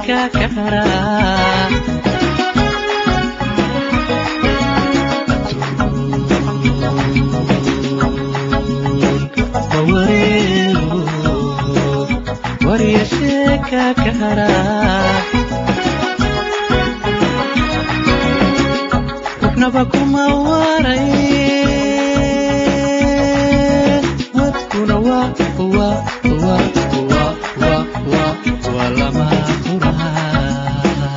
sheeka ka haraa warya sheeka ka haraa qofnaba kuma waray wadkuna waa waa waa waa waa waa waa lama quraa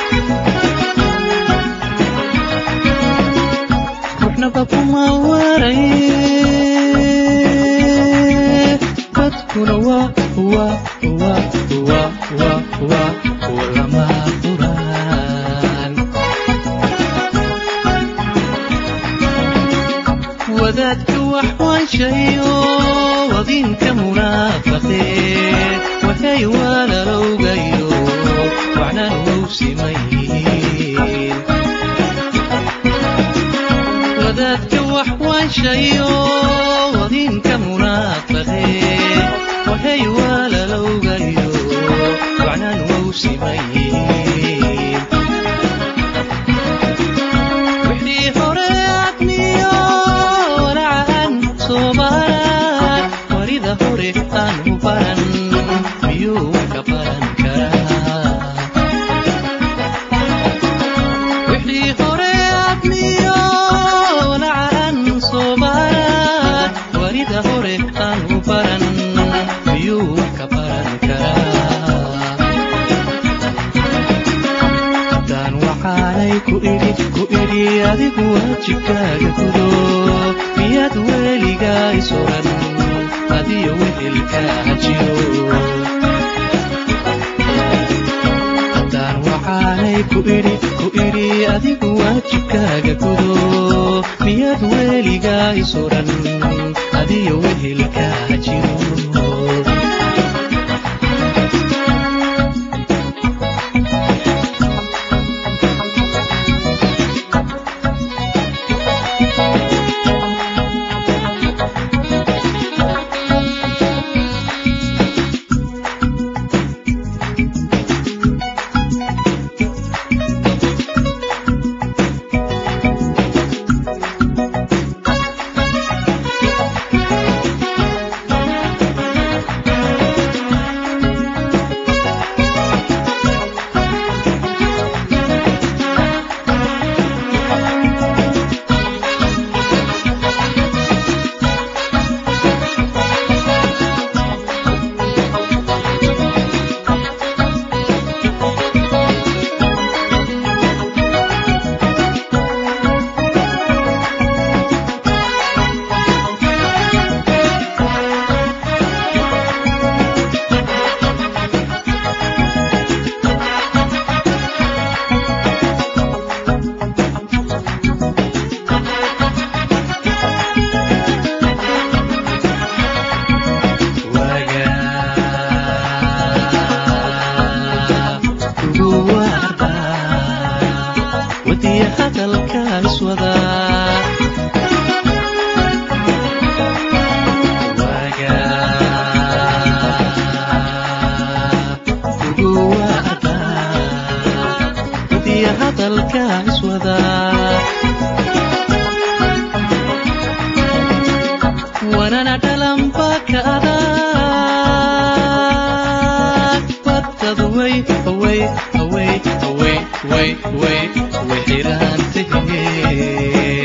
qofnaba kuma waray wadkuna waa waa waa waa waa waa waa lama quraan wadaadka wax waanshayo wadinka munaafaqee waxay walaalowgayo waxnan wou simayiin wadaadka wax waanshayo wadinka munaafaqee waxay walaalowgayo waxnan wou simayiin wixii hore admiyo walacan soomaal warida hore aan u baran miyuu wax ka baran karaa wixii hore admiyo walacan soomaal warida hore aan u baran miyuu wax ka baran karaa haddaan waxaanay ku idhi ku idhi adigu waajibkaaga gudo miyaad weligaa isuran adiyo wehelkaa jiro haddaan waxaanay ku idhi ku idhi adigu waajibkaaga gudo miyaad weligaa isuran adiyo wehelkaa jiro wadiya hadalkaas wada wadiya hadalkaas wada wanana dhalanba ka adag badad way away away away way way way xiraantahee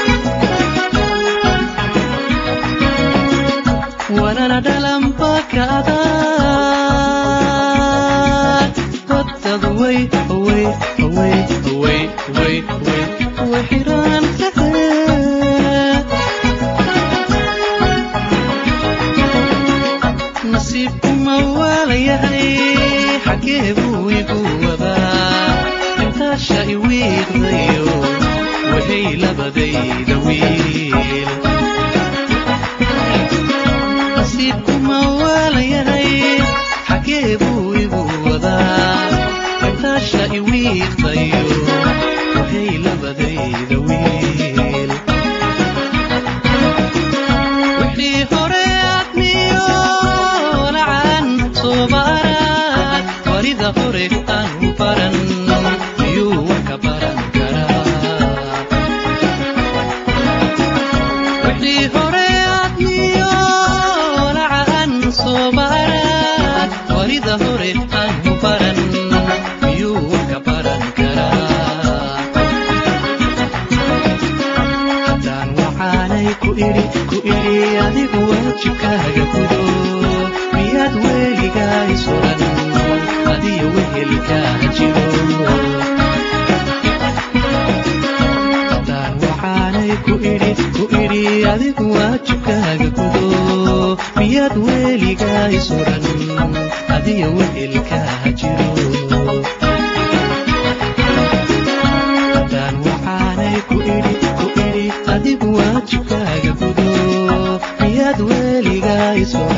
wanana dhalanba ka adag badad way away away away way way way xiraantahee nasiibku ma waalayahay xaggee buu igu wadaa intaasha iwiiqdayo waxay labadayda wiil nasiibku ma waalayahay xaggee buu igu wadaa intaasha iwiiqdayo waxay labadayda wiil wixii hore admiyo lacan soomaaraad warida warida hore aanu baran miyuu warka baran karaa wixii hore adniyo walaca aan soo baran warida hore aanu baran miyuu warka baran karaa haddaan waxaanay ku idhi ku idhi adigu waajibkaaga gudo miyaad weligaa isuran adiyo wehelkaa jiro haddaan waxaanay ku idhi ku idhi adigu waajibkaaga gudo miyaad weligaa isuran adiyo wehelkaa jiro haddaan waxaanay ku idhi ku idhi adigu waajibkaaga gudo miyaad weligaa isuran